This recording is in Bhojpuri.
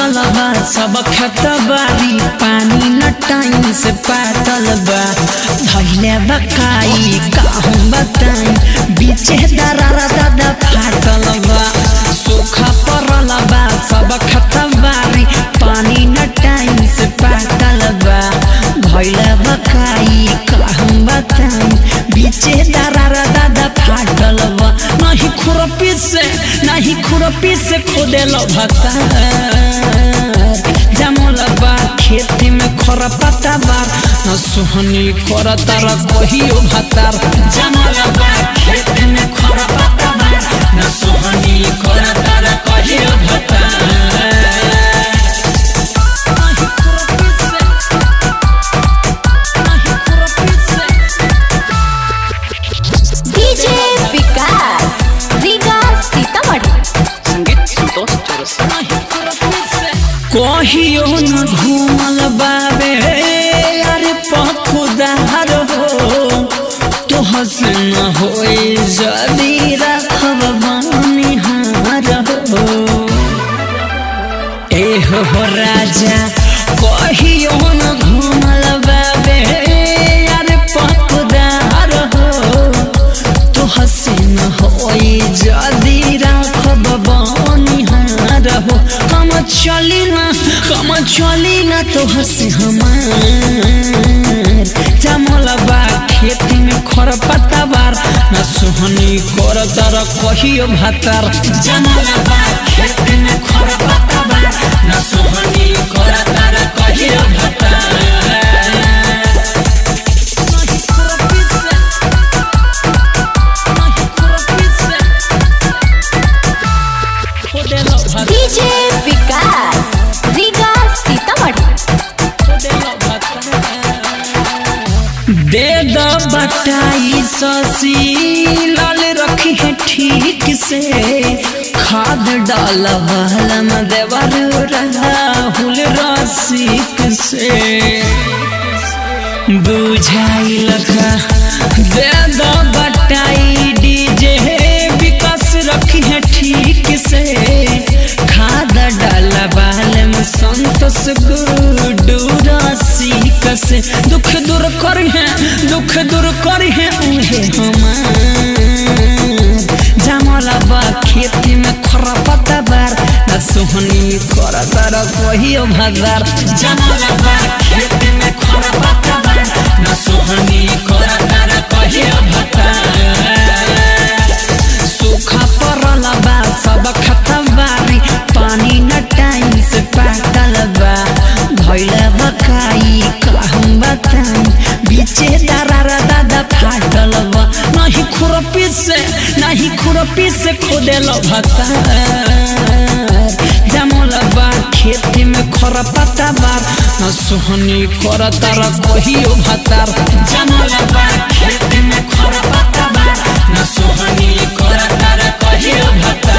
परल बा सब खत बारी पानी न टाइम से पातल बा धैले बकाई कहूँ बताई बीचे दरारा दादा फाटल बा सूखा परल बा सब खत बारी पानी न टाइम से पातल बा धैले बकाई कहूँ बताई बीचे दरारा दादा फाटल बा नहीं खुरपी से नहीं खुरपी से खोदेल भता जमल बा खेती में खर पता बार न सुहनी कर तार कहियो भतार जमल बा खेती में खर पता बार न सुहनी कर तार कहियो भतार नहीं खुरपी से नहीं खुरपी से डीजे विकास रीगा सीतामढ़ी संगीत संतोष चौरसिया कहियो न घूमल बाबे अरे पखुदार हो तो हसन होए जदी रखब बनिहार हो ए हो हो राजा कहियो न घूमल बाबे अरे पखुदार हो तो हसीन होई जदी राखब बनिहार हो हम चली ना हम चली ना तो हंसी हमार जमल बा खेती में खर पत्ता बार न सुहनी कर तर कहियो भातार जमल बा खेती में खर पत्ता बार न सुहनी कर तर कहियो भातार नहीं खुरपी से नहीं खुरपी से खोदेलो भात डीजे विकास रीगा सीतामढ़ी खोदेलो भात दे द बटाई ससी लाल रखी है ठीक से खाद डाल बहलम देवर राहुल रसिक से बुझाई लगा दे द बटाई डीजे विकास रखी है ठीक से खाद डाला बालम संतोष गुरु रसिक से दुख दूर कर है दुख दूर कर है उहे हमार जमला बा खेती में खरा पत्ता बार न सोहनी कर तर कहियो भगार जमला बा खेती में खरा पत्ता बार न सोहनी कर तर कहियो भगार सूखा परल बा सब खतबारी पानी न टाइम से पातल बा भैल बकाई कहूँ बताई बीचे दरारा दादा फाटल बा नहीं खुरपी से नहीं खुरपी से खोदेल भता जमल बा खेती में खर पत्ता बार न सोहनी कर तर कहियो भतार जमल बा खेती में खर पत्ता बार न सोहनी कर तर कहियो भतार